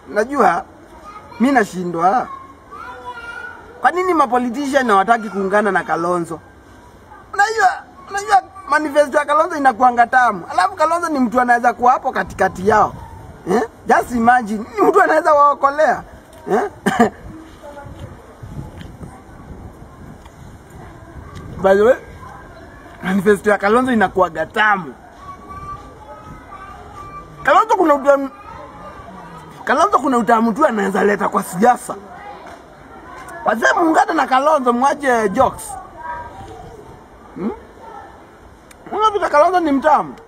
najua mi nashindwa. Kwa nini mapolitician hawataki kuungana na Kalonzo? Unajua, unajua manifesto ya Kalonzo inakuanga tamu, alafu Kalonzo ni mtu anaweza kuwa hapo katikati yao eh? Just imagine, ni mtu anaweza waokolea eh? By the way, manifesto ya Kalonzo inakuwaga tamu. Kalonzo kuna utamu, Kalonzo kuna utamu tu anaweza leta kwa siasa. Wazee muungane na Kalonzo, mwache jokes. Hmm? Unapita Kalonzo ni mtamu.